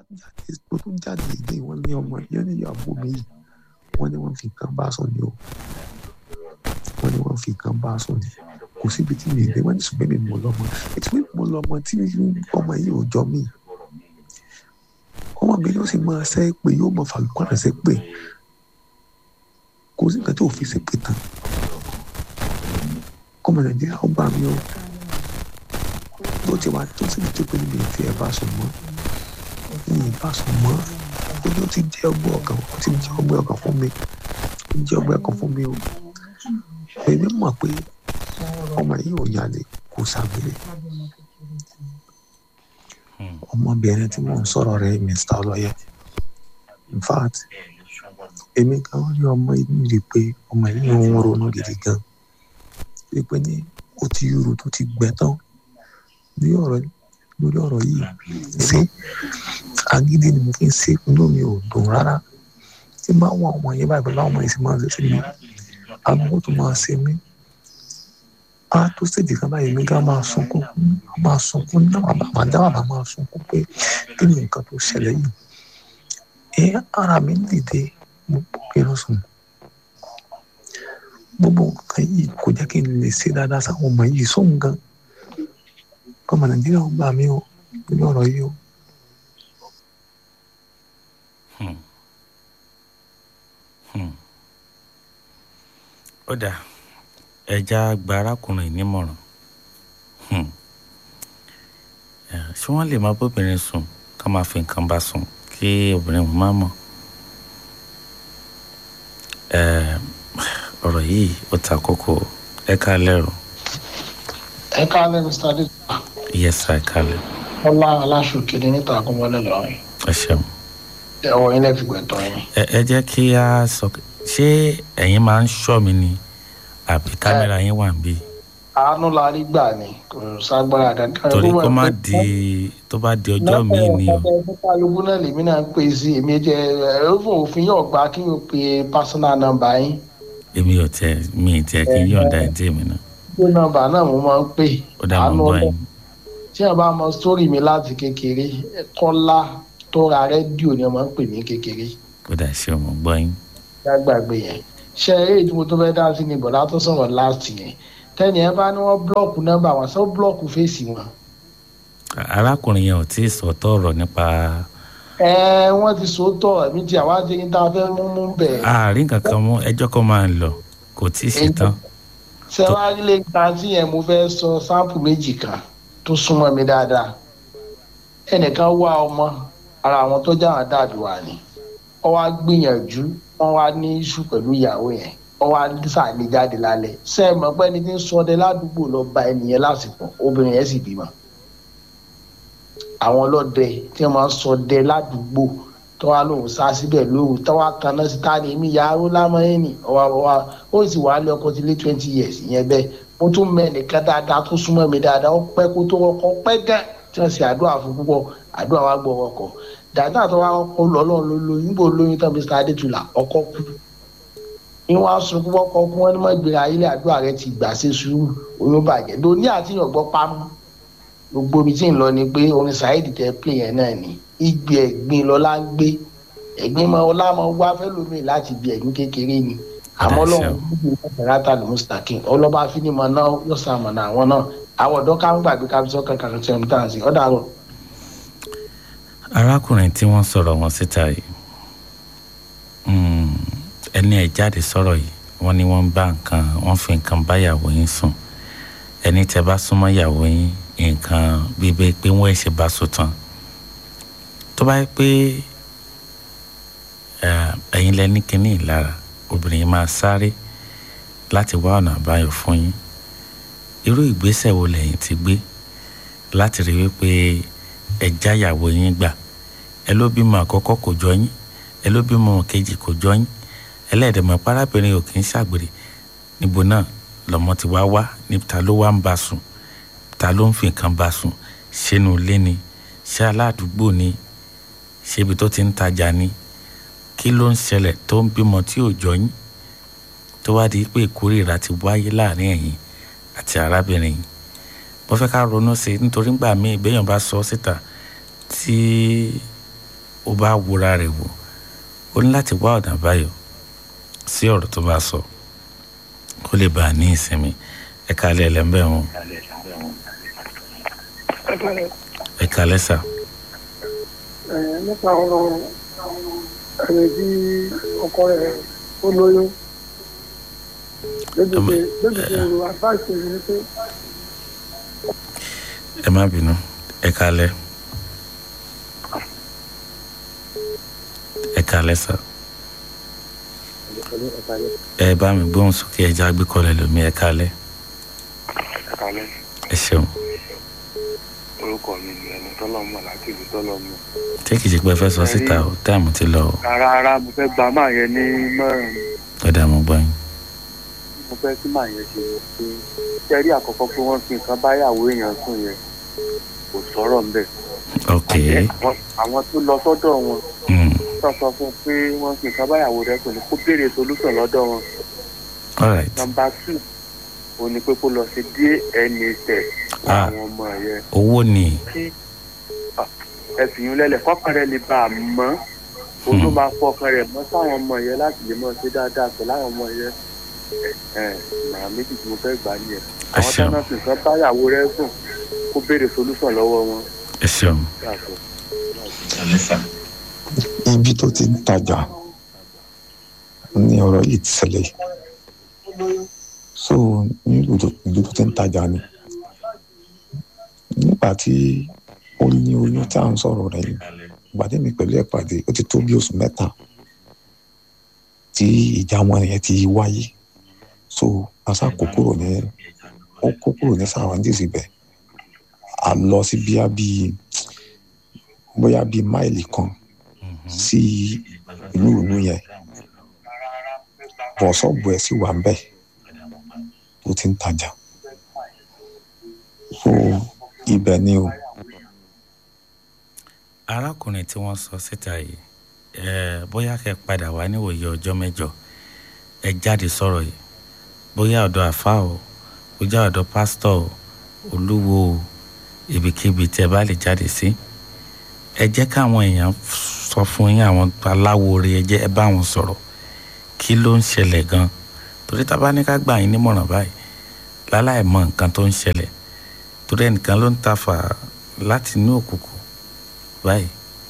jáde tó tún jáde ìdí wọn ní ọmọ yẹn ní ìyàwó mi yìí wọ́n ní wọ́n fi nǹkan bá sùn ní o wọ́n ní wọ́n fi nǹkan bá sùn ní kò síbi tí mi ìdè wọ́n ní ṣùgbọ́n mi mọ̀ lọ́mọ ètò mi mọ̀ lọ́mọ tí ọmọ yìí ò jọ mí ọmọ mi yóò sì máa ṣe pé yóò máa fàlùkọ́ rẹ̀ ṣe pé kò sí nǹkan tí ò fi ṣe pé tán ọmọ nàìjíríà ó gbà mí o tó ti wá tó sì ti pé níbi tí ẹ bá sùn mọ́ ní ìbá sùn mọ́ ojú ti jẹ́ ọgbẹ́ ọkàn ó ti jẹ́ ọgbẹ́ ọkàn fún mi ó jẹ́ ọgbẹ́ ọkàn fún mi o èmi mọ̀ pé ọmọ yìí ò yàlẹ̀ kò ṣàgbére ọmọbìnrin tí mò ń sọ̀rọ̀ rẹ̀ mr ọlọ́yẹ in fact èmi kan rí ọmọ inú rí pé ọmọ yìí ń ronú gidi gan rí pé ní ó ti yúru tó ti gbẹ tán ní ọ̀rọ̀ lórí ọ̀rọ̀ yìí ṣé agídí ni mo fi ń ṣe inú mi ò dùn rárá tí n bá wọn ọmọ yẹn báyìí pẹ̀lú àwọn ọmọ yẹn sì máa ń ṣe sí mi àwọn tó máa ṣe mí á tó ṣèjì kan báyìí mi ká máa sunkún máa sunkún náà bàbá dábàá máa sunkún pé kí ni nǹkan tó ṣẹlẹ̀ yìí ẹ ara mi dìde mo pinnu sùn gbogbo nǹkan yìí kò jẹ́ kí n lè ṣe dáadáa sáwọn ọmọ yìí sóhun gan ọmọ nàìjíríà ó gbà mí o lórí ọ̀rọ̀ yìí o. ó dà ẹja gba arákùnrin nímọ̀ràn ṣé wọ́n lè máa bóbìnrin sùn ká máa fi nǹkan bá sùn kí obìnrin má mọ̀ ọ̀rọ̀ yìí ó ta kókó ẹ ká lẹ́rù. ẹ káalẹ́ mr adé. yes sir ẹ kálẹ̀. ọlá aláṣọ kìíní níta àkúnmọ́lẹ̀ lọ́rùn. ẹ ṣeun. ẹ̀wọ̀n yín lẹ́fi gbẹ̀tọ̀ yín. ẹ ẹ jẹ́ kí a sọ ṣé ẹ̀yin máa ń ṣọ́ mi ni àbí kámẹ́rà yín wà ń bí. àánú la rí gbà ni kò ságbára kankan. torí kó má di tó bá di ọjọ́ míì ni o. kálukú náà lèmi náà ń pè sí èmi jẹ ẹrọfún òfin yóò gba kí n pe personal number yín. èmi ò tẹ mi ì tẹ kí n yọ̀ǹda ẹ̀ tí èmi náà. pé nọ́mbà náà mo máa ń pè. ó dà mọ́ bọ́ yín. tí wọn bá mọ sítórì mi láti kékeré kọ́lá tó ra rédíò ni wọn máa ń pè ní kékeré. ó dà ṣe ọmọ gbọ́ yín. gbàgbé yẹn ṣe eré tí mo tó fẹ́ dá sí ni bọ̀dá tó sọ̀rọ̀ láti yẹn tẹ́ni ẹ bá ní wọ́n búlọ̀kù nọ́mbà wọn sọ búlọ̀kù fèsì wọn. arákùnrin yẹn ò tí ì sọ̀tọ̀ ọ̀rọ̀ nípa. ẹ wọ́n ti sòótọ́ ẹ̀mí tí àwa ti ń tá a fẹ́ mú mú bẹ̀. àárín kankan mú ẹjọ́ kan máa ń lọ kò tí ì ṣetán. sẹ́wárí lè ta sí yẹn mo fẹ́ sọ sáǹpù méjì kan tó súnmọ́ mi dáadáa ẹnìkan wá ọmọ ara àwọn tó jáwọn dàbí wà ní ọ wá gbìyànjú wọn wá ní iṣu pẹ̀lú ìyàwó yẹn wọn wá sàní jáde lálẹ́ sẹẹmọ pé ẹni tí ń sọdẹ ládùúgbò lọ bá ẹnìyẹn lásìkò obìnrin yẹn sì bímọ àwọn ọlọ́dẹ tí wọ́n máa ń sọdẹ ládùúgbò tó wá lóhùn sá síbẹ̀ lóhùn tó wá kan náà sí ta ni èmi yàrá ó lámọ́ yẹn ni ọwọ́ ọwọ́ ó sì wà á lé ọkọ ti lé twenty years ìyẹn bẹ́ẹ̀ mo tún mẹ́ nìkan dáadáa tó súnmọ́ mi dáadáa ó pẹ́ kó tó ọkọ pẹ́ gán tí wọ́n ṣe àdúrà fún púpọ̀ àdúrà wa gbọ́ ọkọ̀ dáadáa tó wá kọ́ lọ́lọ́run ló lóyún níbo lóyún tán mr adétúlà ọkọ kú ìwọ̀n asun púpọ̀ kọ́ kí wọ́n ní mọ́ ìgbéra ilé àdúrà rẹ ti gbà ṣe sùúrù oyún bàjẹ́ lóní àtìyàn gbọ́ pamọ́ gbogbo ibi tí ń lọ ni pé orin saheed tẹ pé yẹn náà ni igbe ẹ̀gbin lọ́lá ń gbé ẹ̀gbin mọ ọlá mọ wá fẹ́ lómi láti bí ẹ̀gbin kékeré ni àmọ́ lọ́wọ́ ìgbàlátà ló ń sàkín ọlọ́ba fínimọ̀ náà yóò sàmọ̀nà àwọn náà àwọn ọ̀dọ́ ká ń gbàgbé ká fi sọ́ kankan tí wọ́n tàn sí ọ̀dà rọ̀. arákùnrin tí wọ́n sọ̀rọ̀ wọn síta yìí ẹni ẹ̀ jáde sọ̀rọ̀ yìí wọ́n ní wọ́n ń bá nǹkan wọ́n fi nǹkan bá ìyàwó yín sùn ẹni tẹ́ bá súnmọ́ ìyàwó yín nǹkan bíbẹ́ pé wọ́n ẹ̀ ṣe bá sùn tán tó bá yẹ pé ẹ̀yin lẹ ní kínní ìlara obìnrin yìí máa sáré láti wá ọ̀nà àbáyọ fún yín irú ìgbésẹ̀ wo lẹ́yìn ti gbé láti rí wípé ẹ jáyàwó yín gbà ẹ ló bímọ àkọ́kọ́ kò jọ yín ẹ ló bímọ kejì kò jọ yín ẹlẹ́ẹ̀dẹ̀mọ̀ parábìnrin ò kì í ṣàgbèrè níbo náà lọ́mọ ti wá wá ní ta ló wá ń bá sùn ta ló ń fi nǹkan bá sùn ṣénu ilé ni ṣé aládùúgbò ni ṣé ibi tó ti ń tajà ni kí ló ń ṣẹlẹ̀ tó ń bímọ tí ò jọ yín tó wá di pé ìkórìíra ti wáyé láàrin ẹ̀yin àti arábìnrin yìí mo fẹ́ ká ronú sí i nítorí gbà mí ìgbéyàn bá sọ síta tí ó bá wúra rẹ̀ wò ó ní láti wá ọ̀nà àbáyọ sí ọ̀rọ̀ tó bá sọ kó lè bá a ní ìsinmi ẹ kálẹ̀ ẹlẹ́mbẹ̀ wọn ẹ kálẹ̀ sà nípa ọ̀rọ̀ ẹni tí ọkọ rẹ̀ ó lóyún lójúṣe lójúṣe ìlú advice mi ni pé ẹ má bínú ẹ kálẹ̀ ẹ kálẹ̀ sà ẹ bá mi gbóhùn sókè ẹ já gbé kọlẹ̀ lómi ẹ kálẹ̀ kalẹ̀ ẹ ṣeun orúkọ mi ni ẹni tọ́lọ́mọ láti ìlú tọ́lọ́mọ. tí kìí ṣe pé ẹ fẹ́ sọ síta o táìmù ti lọ o rárá rárá mo fẹ́ gba máa yẹn ní mẹ́rin ọ̀dà mo gbọ́ yín mo fẹ́ kí máa yẹn ṣe pé kẹ́rí àkọ́kọ́ pé wọ́n fi nǹkan báyàwó èèyàn sùn yẹn kò sọ̀rọ̀ ń bẹ̀. ok Àwọn- àwọn tó lọ sọ́dọ̀ wọn mm. tó sọ fún un pé wọ́n fi nǹkan báyàwó rẹ̀ sùn ni kó béèrè solúsàn lọ́dọ̀ wọn. all right nọmba two òun ni pé kó lọ sí dna test fún Ah. àwọn ọmọ yẹn owó ni kí ẹ̀sìn yín lẹ́lẹ̀ kọ́kàn rẹ̀ lè bá a mọ́ òun ló máa fọkàn rẹ̀ mọ́ sáwọn ọmọ yẹn láti lè mọ́ ṣe dáadáa pẹ̀lú àwọn ọmọ yẹn màá méjì tí mo fẹ́ gbà nìyẹn Ẹ àwọn ṣeun. tẹ́lẹ̀ sì kan báyàwó rẹ̀ sùn kó béèrè solúsàn lọ́wọ́ wọn. ẹ ṣeun Yàtọ̀. ibi tó ti ń tajà ní ọ̀rọ̀ yìí ti ṣẹlẹ̀ so ní ìlú tó ìlú tó ti ń tajà ni nígbà tí ó ní oyún tí à ń sọ̀rọ̀ rẹ̀ yìí ìgbà tí mi pẹ̀lú ẹ̀ pàdé ó ti tó bí oṣù mẹ́ta tí ìjà wọn yẹn ti wáyé so asa kó kúrò ní ó kó kúrò ní sàràǹdìsì bẹ́ẹ̀ a lọ sí bíyà bíi bóyá bíi máìlì kan sí inú ìlú yẹn bọ̀ ṣọ́ọ̀bù ẹ̀ sì wà ń bẹ̀ tó ti ń tajà so ibẹ̀ ni o arákùnrin tí wọ́n sọ síta yìí ẹ bóyá kẹ́ padà wá níwòye ọjọ́ mẹ́jọ ẹ jáde sọ̀rọ̀ yìí bóyá ọ̀dọ̀ àfa o bóyá ọ̀dọ̀ pásítọ̀ o olúwo o ibikíbi tí ẹ bá lè jáde sí ẹ jẹ́ káwọn èèyàn sọ fún yín àwọn aláwo rẹ ẹ jẹ́ ẹ bá wọn sọ̀rọ̀ kí ló ń ṣẹlẹ̀ gan torí tá a bá ní ká gbà yín nímọ̀ràn báyìí láláì mọ nǹkan tó ń ṣẹlẹ̀ torí ẹnìkan ló ń ta fà láti inú òkùnkùn báyìí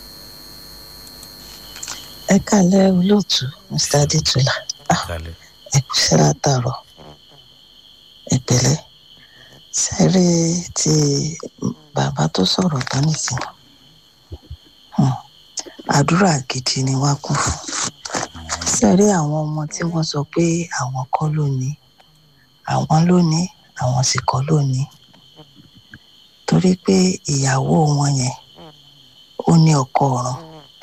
ẹ kálẹ́ olóòtú mr adétúlá Ah, kalẹ̀ ẹ kú sí látàárọ̀ ẹ pẹ̀lẹ́ sẹrí ti bàbá tó sọ̀rọ̀ tán nìsín Hmm, àdúrà gidi ni wá kún fún sẹrí àwọn ọmọ tí wọ́n sọ pé àwọn kọ́ ló ní àwọn ló ní àwọn sì kọ́ ló ní torí pé ìyàwó wọn yẹn ó ní ọkọ ọ̀run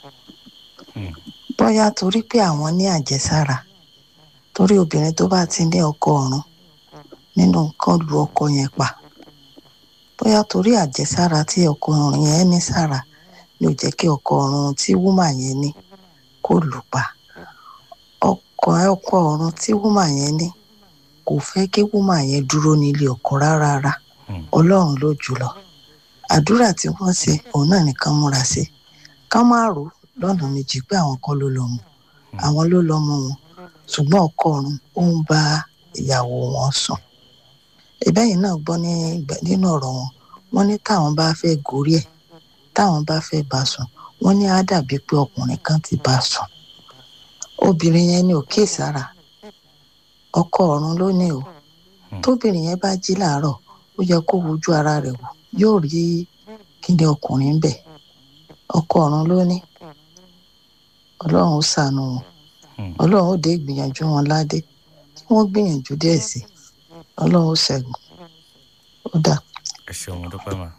bóyá torí pé àwọn ní àjẹsára torí obìnrin tó bá ti ní ọkọ ọ̀run nínú nǹkan lu ọkọ yẹn pa bóyá torí àjẹsára tí ọkọ ọ̀run yẹn ní sára ni ò jẹ́ kí ọkọ ọ̀run tí wúmà yẹn ní kó lù pa ọkọ ọkọ ọ̀run tí wúmà yẹn ní kò fẹ́ kí wúmà yẹn dúró nílé ọkọ rárá rárá ọlọ́run ló jùlọ àdúrà tí wọ́n ṣe òun náà nìkan múra sí ká má rò ó lọ́nà méjì pé àwọn kọ́ ló lọ́mọ àwọn ló lọ́mọ wọn ṣùgbọ́n ọkọ ọ̀run ó ń bá ìyàwó wọn sùn ìbẹ́yìn náà gbọ́ ní ìgbà- nínú ọ̀rọ̀ wọn wọ́n ní táwọn bá fẹ́ gorí ẹ̀ táwọn bá fẹ́ bá sùn wọ́n ní á dàbí pé ọkùnrin kan ti bá sùn obìnrin yẹn ní òkè sára ọkọ ọ̀run ló ní o tóbìnrin yẹn bá jí làárọ̀ ó yẹ kó wojú ara rẹ̀ wò yóò rí kíni ọkùnrin ń bẹ ọkọ ọ̀run ló ní ọlọ́run ó ṣàánú wọn ọlọ́run ó dé ìgbìyànjú wọn ládé kí wọ́n gbìyànjú díẹ̀ sí i ọlọ́run ó ṣẹ́gun ó dà. ẹ ṣeun mo dúpẹ́ mà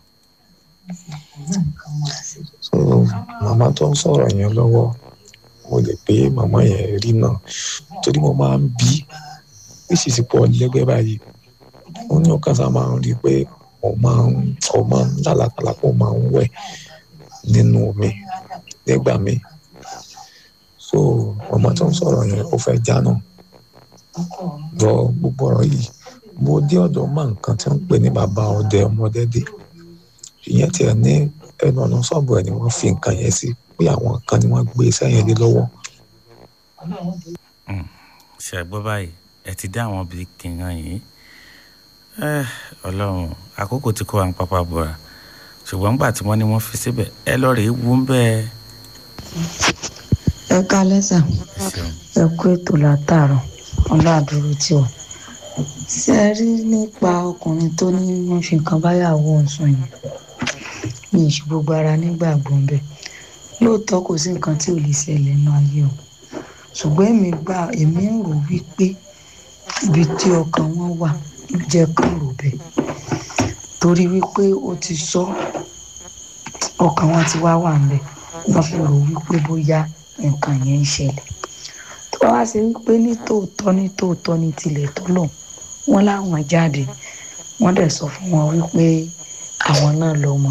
so màmá tó ń sọ̀rọ̀ yẹn lọ́wọ́ mo lè pé màmá yẹn rí náà torí mo máa ń bí ìṣìṣì pọ̀ lẹ́gbẹ́ báyìí ó ní ọ̀kan sá máa ń rí i pé ó máa ń ó máa ń lálàkàlà pé ó máa ń wẹ̀ nínú omi nígbà míì so màmá tó ń sọ̀rọ̀ yẹn ó fẹ́ jáná lọ gbogbo ọ̀rọ̀ yìí mo dé ọ̀dọ̀ mọ nǹkan tí wọ́n ń pè ní bàbá ọdẹ ọmọdé dé ìyẹn tiẹ̀ ní ẹnu ọ̀nà ṣọ́ọ̀bù ẹ̀ ni wọ́n fi nǹkan yẹn sí pé àwọn kan ni wọ́n gbé sẹ́yìn lé lọ́wọ́ ṣe àgbọ́ báyìí ẹ ti dá àwọn bíi kìnìún yìí Eh, ọlọ́run àkókò tí kò wá ń pápá bọ̀ra ṣùgbọ́n nígbà tí wọ́n ní wọ́n fi síbẹ̀ ẹ lọ rèé wú ń bẹ́ẹ̀. ẹ kálẹ́ sà ẹ ṣeun ẹ kú ètò látàárọ̀ ọlọ́àdúró tí wà. ṣé ẹ rí nípa ọkùnrin tó ní wọ́n fi nǹkan báyàwó ọ̀sùn yìí mi ì ṣe gbogbo ara nígbàgbọ́ ń bẹ̀ lóòótọ́ kò sí nǹkan tí ò lè ṣẹlẹ̀ nínú ayé o ṣùgbọ́n èmi gbà èmi ń rò wípé ibi tí ọkàn wọn wà ló jẹ́ kán rò bẹ́ẹ̀ torí wípé ó ti sọ ọkàn wọn ti wá wà ń bẹ̀ wọ́n fi rò wípé bóyá nǹkan yẹn ń ṣẹlẹ̀ tó bá wá ṣe wípé ní tòótọ́ ní tòótọ́ ní tilẹ̀ tó lò wọ́n láwọn jáde wọ́n dẹ̀ sọ fún wọn wípé àwọn náà lọ mọ́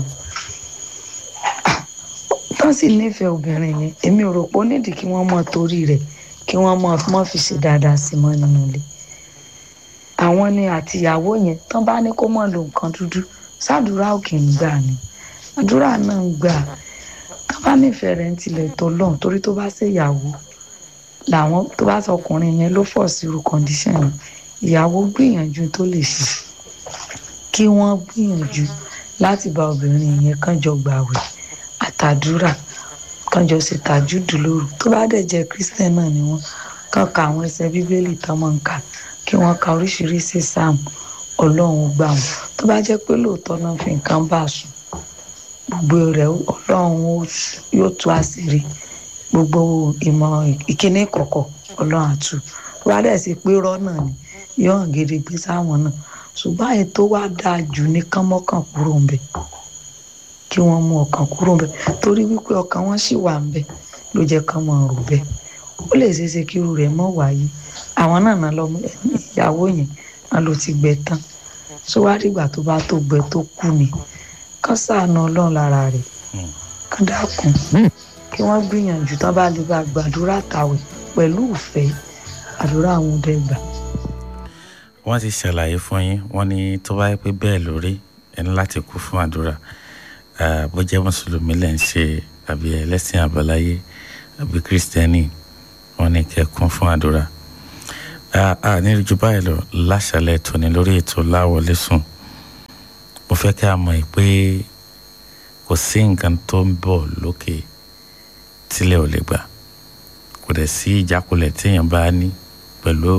tán sì nífẹ̀ẹ́ obìnrin yẹn èmi ò rò pé ó nídìí kí wọ́n mọ torí rẹ̀ kí wọ́n mọ mọ́ fi ṣe dáadáa sí mọ́ nínú ilé àwọn ni àtìyàwó yẹn tán bá ní kó mọ̀ lo nǹkan dúdú sádùúrà òkè ń gbà ni àdúrà náà ń gbà tán bá nífẹ̀ẹ́ rẹ̀ ń tilẹ̀ tó lọ́n torí tó bá ṣèyàwó làwọn tó bá sọ ọkùnrin yẹn ló fọ̀ sí irú kọ́ndíṣàn yẹn ìyàwó gbìyànjú tó lè ṣe kí wọ́n gbìyànjú láti bá obìnrin yẹn kàn jọ gbàwẹ̀ àtàdúrà kàn jọ ṣe tàjúdù lóru tó bá dẹ̀ jẹ́ christian náà ni wọ́n kàn ka àwọn ẹsẹ̀ bíbélì tán mọ̀ ń kà kí wọ́n ka oríṣiríṣi sáàmù ọlọ́run gbà wọ́n tó bá jẹ́ pé lóòótọ́ náà fi nǹkan bá a sùn gbogbo rẹ̀ ọlọ́run ó- yóò tú àṣírí gbogbo ìmọ̀ ìkíní kọ̀kọ̀ ọlọ́run àtú tó bá dẹ̀ sí pé rọ́ náà ni yóò hàn gédégbé sáwọn náà ṣùgbọ́n àyè tó wá dáa jù ní kán mọ́kàn kúrò ń bẹ̀ kí wọ́n mú ọkàn kúrò ń bẹ̀ torí wípé ọkàn wọn sì wà ń bẹ̀ ló jẹ́ kán mọ̀ rò bẹ́ẹ̀ ó lè ṣeé ṣe kí irú rẹ̀ mọ́ wáyé àwọn náà náà lọ́mọ ìyàwó yẹn náà ló ti gbẹ tán ṣó wá dìgbà tó bá tó gbẹ tó kú ni kán ṣàánú ọlọ́run lára rẹ̀ kán dákun kí wọ́n gbìyànjú tán bá lè bá gbàdúrà tàwẹ̀ pẹ̀lú ìfẹ́ àdúrà àwọn ọdẹ gbà. wọ́n ti ṣàlàyé fún yín wọ́n ní tó bá yẹ pé bẹ́ẹ̀ lórí ẹni láti kú fún àdúrà Ah, bó jẹ́ mùsùlùmí lẹ̀ ń ṣe àbí ẹlẹ́sìn àbáláyé àbí kírísítẹ́nì wọ́n ní kẹ́ kún fún àdúrà. Ah, ah, ní ju báyìí lọ láṣàlẹ̀ tòní lórí ètò láwọlé sùn mo fẹ́ kí a mọ̀ pé kò sí nǹkan tó ń bọ̀ lókè tílẹ̀ ò lè gbà kò dẹ̀ sí ìjákulẹ̀ téèyàn bá ní pẹ̀lú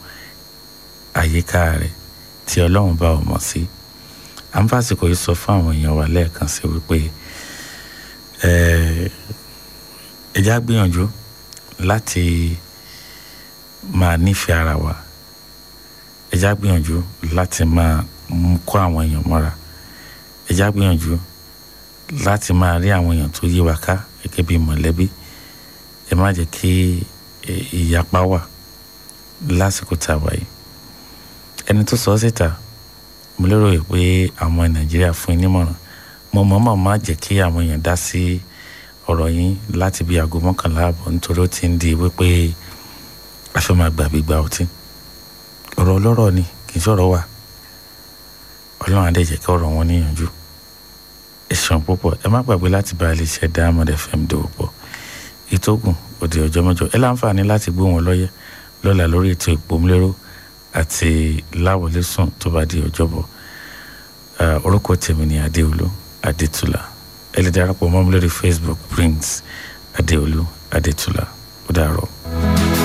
àyíká rẹ̀ tí ọlọ́run bá ò mọ̀ sí à ń fàsìkò yìí sọ fún àwọn èèyàn wa lẹ́ẹ̀kan sí wípé eh, ẹ já gbìyànjú láti máa nífẹ̀ẹ́ ara wa ẹ já gbìyànjú láti máa mú kó àwọn èèyàn mọ́ra ẹ já gbìyànjú láti máa rí àwọn èèyàn tó yí wa ká gẹ́gẹ́ bí mọ̀lẹ́bí ẹ má jẹ́ kí eh, ìyapa wà lásìkò tá a wà yìí ẹni tó sọ ọ́ síta mo lérò yìí pé àwọn nàìjíríà fún yín nímọ̀ràn mo mọ̀ọ́mọ̀ má jẹ́ kí àwọn èèyàn dá sí ọ̀rọ̀ yín láti bí aago mọ́kànlá àbọ̀ nítorí ó ti ń di wípé a fẹ́ máa gbà gbígba ọtí ọ̀rọ̀ ọlọ́rọ̀ ni kì í sọ̀rọ̀ wà ọlọ́run adé jẹ́ kí ọ̀rọ̀ wọn níyànjú ẹ ṣeun púpọ̀ ẹ má gbàgbé láti bá ilé iṣẹ́ Diamond FM dòwò pọ̀ ìtógùn òde ọjọ́ mẹ́jọ ẹ láǹfààní láti gbó wọn lọ́yẹ́ lọ́la lórí ètò ìpòmúlérò àti láwọlé sùn tó bá di ọjọ́bọ̀ Ah, orúkọ tèmi ni adéolú adétúlà ẹ lè darapọ̀ mọ́ mi lórí Facebook Prince adéolú adétúlà ó dàárọ̀.